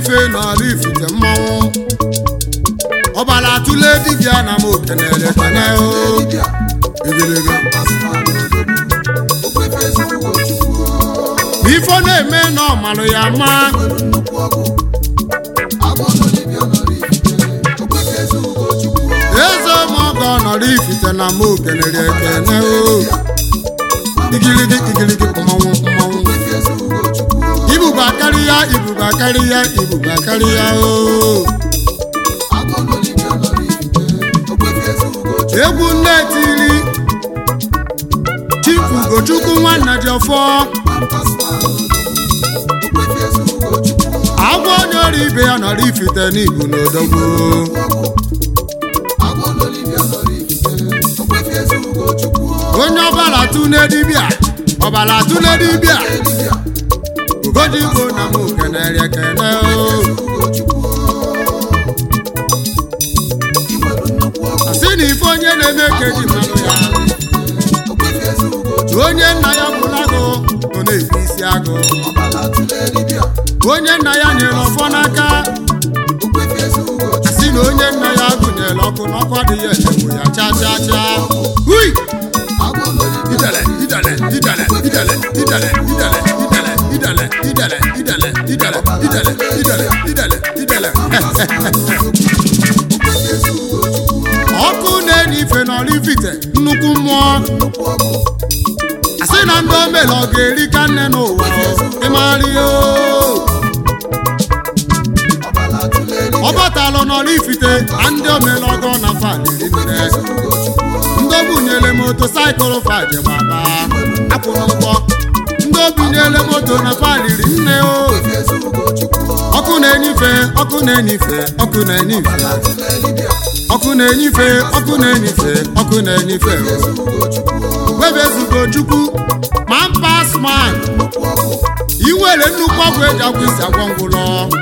n'ife n'ala ifite mmanwụ ọbala atụle dibịa na m okenere kene o igirigi ife ọ na-eme na ọmalụ ya ma eze ọmọgọ nọrọ ifite na m okenere ekene o igirigi igirigi mmanwụ mmanwụ ibuba karịa ibuba karịa ibuba karịa o egwu nne tiri chifu ugochukwu nwanna ji ọfọ agwọ onye ọrụ ibe ya nọrọ ifite n'ibu n'odogwu onye ọbala tụne dibịa ọbala tụne dibịa ugodigbo na m kenere ekene o asị na ife onye na-eme ka eji mmanụ ya onye nna ya gwụrụ agụ ọ na-ebu isi agụ onye nna ya nyere ọfọ n'aka asị na onye nna ya gụnyere ọkụ n'ọkụ adịghị echegbu ya cha cha cha hui idele idele idele idele idele idele idele idele idele idele idele idele idele idele idele ọkụ na-enye ife n'ọrụ ifite nnukwu mmụọ asị na ndị omele ọ ga-eri ka nne n'ụwa ịmarị o ọ batalụ n'ọrụ ifite na ndị omele ọgọ na faliri nne ndị obunyere motosaịkụl faje gbaba akwụrụ ụgwọ ndị obunyere moto na faliri nne o ọkụ na-enyife ọkụ na-enyife ọkụ na-enyife ọkụ na-enyife ọkụ na-enyife ọkụ na-enyife webezugo chukwu ma mpas man inwere nnukwu ọgwụ eji agwụ isi agwọ ngwụlọ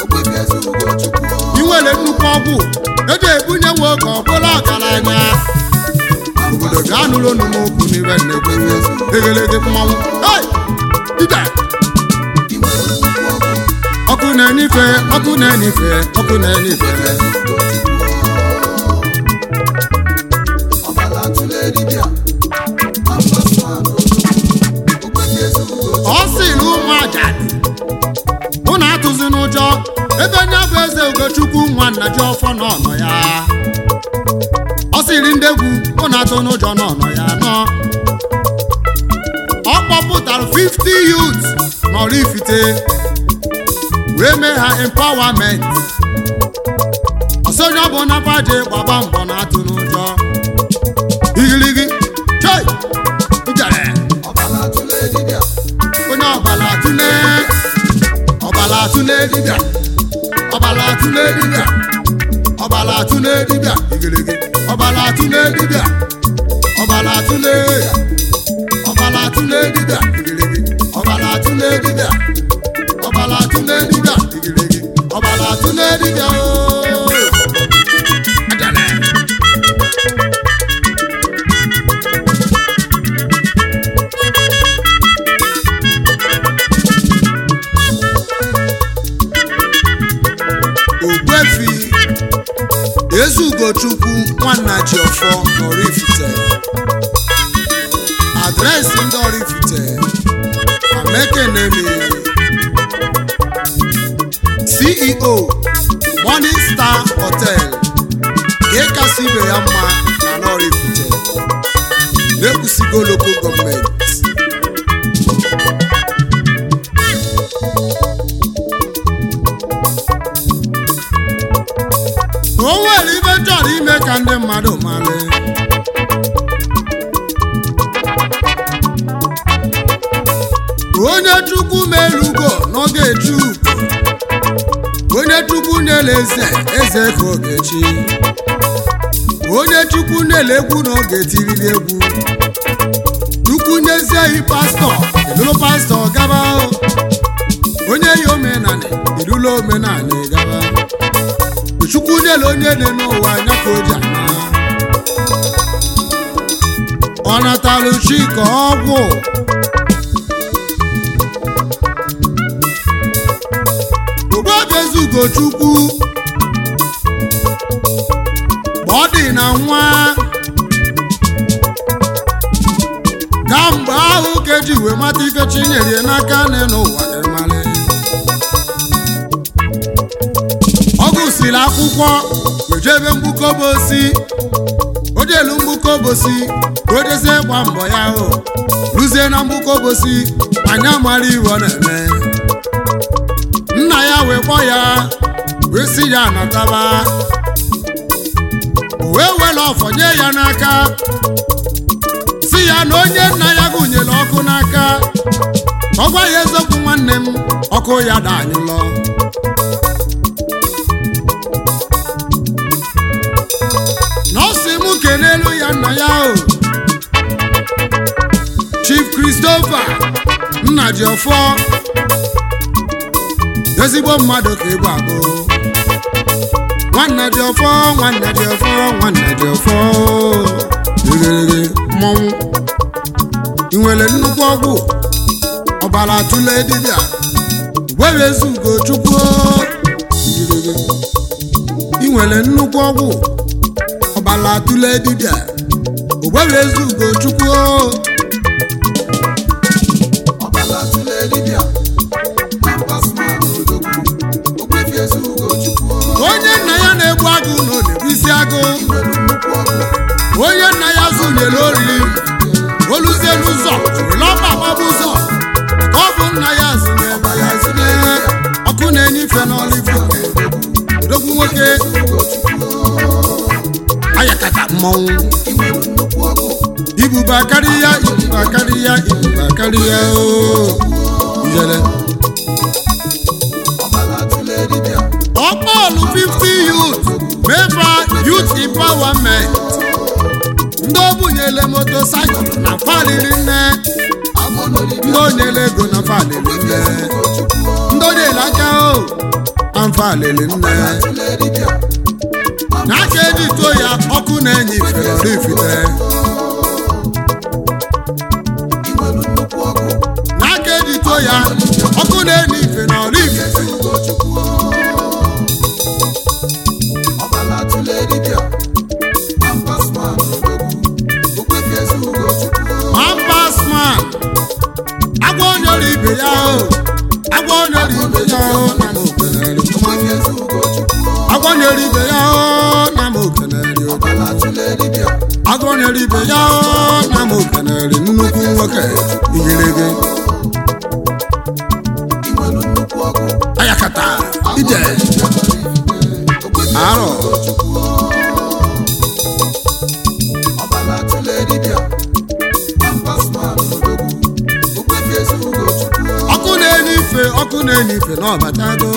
inwere nnukwu ọgwụ eji ebunye nwoke ọbụla ọgaranya obodo ga-anụrụ unu n'okwu n'ibe nnekwu egelege mmanwụ Hey! ide ọkụ na-enyife ọkụ na-enyife ọkụ na-enyife ọ sị na ụmụ ajadu unu atụzi n'ụjọ ebe nya bụ eze ugochukwu nwanna ji ọfọ n'ọnọ ya ọ sịrị ndị egwu unu atụ n'ụjọ n'ọnọ ya nọ ọ kpọpụtara 50 youths nọrọ ifite wee mee ha empowerment ọsọnye ọ bụ na paje gbaba mbọ na atụ n'ụjọ igirigi choi ijere onye ọbala tụle ọbala tụle dibịa ọbala tụle dibịa ọbala tụle dibịa igirigi ọbala tụle dibịa ọbala tụle ọbala tụle dibịa igirigi ọbala tụle dibịa ọbala tụle dibịa igirigi ọbala tụle dibịa ooo ajale ogbuefi ezugochukwu nwanna jiọfọ Oraifite adreesị ndị Oraifite amekenemi ceo Morning Star Hotel nke kasị ibe ya mma na Oraifite na-ekwusigo local gọọmenti o nwere ibe chọrọ ime ka ndị mmadụ mara onye chukwu melugo n'oge eju onye chukwu na-ele eze eze ka ogechi onye chukwu na-ele egwu n'oge tiriri egwu chukwu nyezie yi pastọ edulu pastọ gaba onye yi omenani edula omenani gaba chukwu nyere onye dị n'ụwa anya ka o ji ana ọ natalụ chika ọgwụ ogbuebezu ugochukwu ma ọ dị na nwa ka mgbe ahụ ka eji wee mata ife chinyere ya n'aka nne n'ụwa ịmalị ọ gụsiri akwụkwọ wejebe mgbukobosi o jelu mgbukobosi ka o jezie gba mbọ ya ahụ ruzie na mgbukobosi anya mara iwe ọ na-eme nna ya wee kpọ ya wee si ya nataba o wee were ọfọ nye ya n'aka si ya na onye nna ya gụnyere ọkụ n'aka ọ gwa ya eziokwu nwanne m ọkụ ya danyụlọ na ọ sị m kelelu ya nna ya o chief christopher nna ji ọfọ ezigbo mmadụ ka ịbụ abụ nwanne dị ọfọ nwanne dị ọfọ nwanne dị ọfọ eghereghe mmọnwụ ị nwere nnukwu ọgwụ ọbara tụle dibịa were ezi ugo chukwu igirigi ị nwere nnukwu ọgwụ ọbara tụle dibịa were ezi ugo chukwu ọbala tụle dibịa ma mkpasụma n'odogwu okwefi ezi ugochukwu onye nna ya na-egbu agụ na ọ na-ebu isi agụ nwere nnukwu ọgwụ onye nna ya zụnyere ori oluzie n'ụzọ were ọba gbaba ụzọ ka ọ bụ nna ya zụnyere ya zụnye ọkụ na-enye ife n'ọlịbụ odogwu nwoke ayakata mmọnwụ nwere nnukwu ọgwụ ibuba karịa ibuba karịa ibuba karịa o ijele ọbala tụle dibịa ọkpọọlụ 50 youth meva youth empowerment ndị o bunyere motosaịkụl na faliri nne agbọnọdibịa ndị onyere ego na falili nne ugochukwu ndị onyere aka o na mfalili nne tụle dibịa n'aka eji tuo ya ọkụ na-enye ifere ifite nwere nnukwu ọgwụ n'aka eji tuo ya ọkụ na-enye ife na ọrụ ifite ugochukwu ọbala tụle dibịa ma mkpasụma n'odogwu okwefi ezi ugochukwu Mampasman agwa onyere ibe ya o agwa onyere ibe ya o na m okenere okwefi ezi ugochukwu agwa onyere ibe ya o na m okenere ọbala tụle dibịa agwa onyere ibe ya o na m okenere nnukwu nwoke igirigi nwere nnukwu ọgwụ ayakata ije arọ ọbala tụle dibịa mkpasụma n'odogwu okwefi ezi ugochukwu ọkụ na-enye ife ọkụ na-enye ife na ọbatago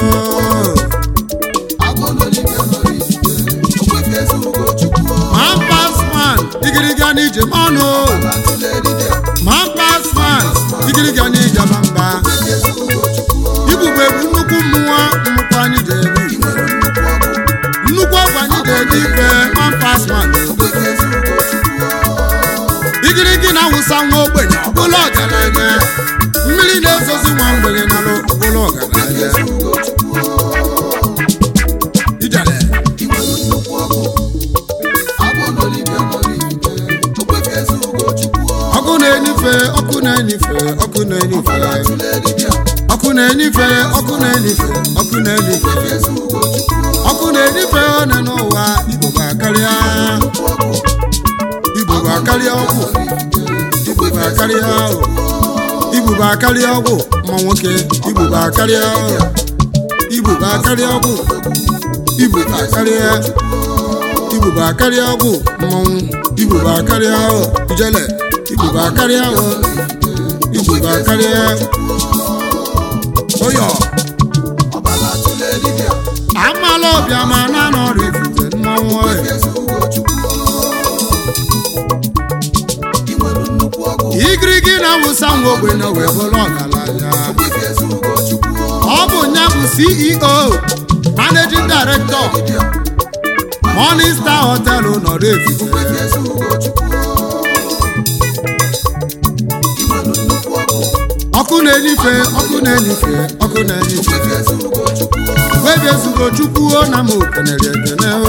agbọnọdibịa nọrọ ikike okwefi ezi ugochukwu Mampasman igiriga n'ije mmanụ ọbala tụle dibịa Mampasman igiriga n'ije mamba okwefi ezi ugochukwu ibube bụ nnukwu mmụọ mmụkwa anyị ga-eri nwere nnukwu ọgwụ nnukwu ọgwụ anyị ga-eji ife Mampasman okwefi ezi ugochukwu igirigi na-awụsa nwa ogbenye ọbụla ọgaranya mmiri na-ezozi nwa mgbere nalụ ọbụla ọgaranya ezi ugochukwu ijele nwere nnukwu ọgwụ agbọnọdibịa nọrọ ikike okwefi ezi ugochukwu ọkụ na-enyife ọkụ na-enyife ọkụ na-enyife ọbala tụle dibịa ọkụ na-enyife ọkụ na-enyife ọkụ na-enyife okwefi ezi ugochukwu ọkụ na-enyife one n'ụwa igbo ga-akarịa nnukwu ọgwụ igbo ga-akarịa ọgwụ igbo ga-akarịa ahụ igbo ga-akarịa ọgwụ ma nwoke igbo ga-akarịa ahụ igbo ga-akarịa ọgwụ igbo ga-akarịa igbo ga-akarịa ọgwụ mmọnwụ igbo ga-akarịa ahụ ijele igbo ga-akarịa ahụ igbo ga-akarịa ụyọ ọbala tụle dibịa amala ọbịa ma na nọrọ ifufe mmanwụ ọyọ ezi ugochukwu nwere nnukwu ọgwụ igirigi na-awụsa nwa ogbenye wee bụrụ ọgaranya okwefi ezi ugochukwu ọ bụ nya bụ ceo managing director dibịa morning star hotel nọrọ efife okwefi ezi ugochukwu nwere nnukwu ọgwụ ọkụ na-enyife ọkụ na-enyife ọkụ na-enyife okwefi ezi ugochukwu ogbebi ezugo chukwu o na m okenere ekene o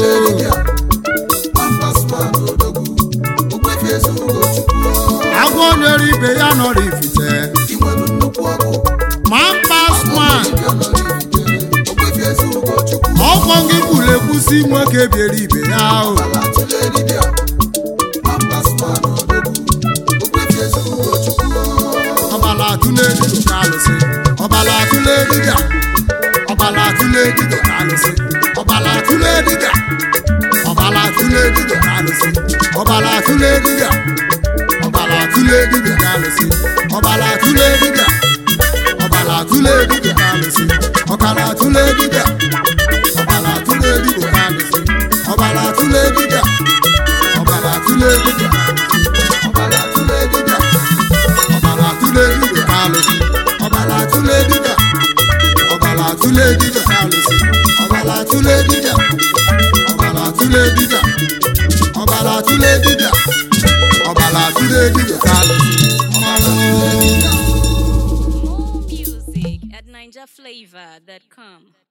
agwọ nyere ibe ya nọrọ ifite ma mpa sman ọkwọ gị kwuru ekwusi nwoke biere ibe ya o ọbala atụle dibịa ka alụsị ọbala atụle dibịa ọbala atụle dibịa ka alụsị ọbala atụle dibịa ọbala atụle dibịa ka alụsị ọbala atụle dibịa ọbala atụle dibịa ka alụsị ọbala atụle dibịa ọbala atụle dibịa ka alụsị ọbala atụle dibịa ọbala atụle dibịa ka alụsị ọbala atụle dibịa ọbala atụle dibịa ka alụsị ọbala atụle dibịa ọbala atụle dibịa ka alụsị ọbala atụle dibịa ọbala atụle dibịa ka alụsị ọbala atụle dibịa ọbala atụle dibịa ọbala atụle dibịa ọbala atụle dibịa ka alụsị ọbala More music at NinjaFlavor.com.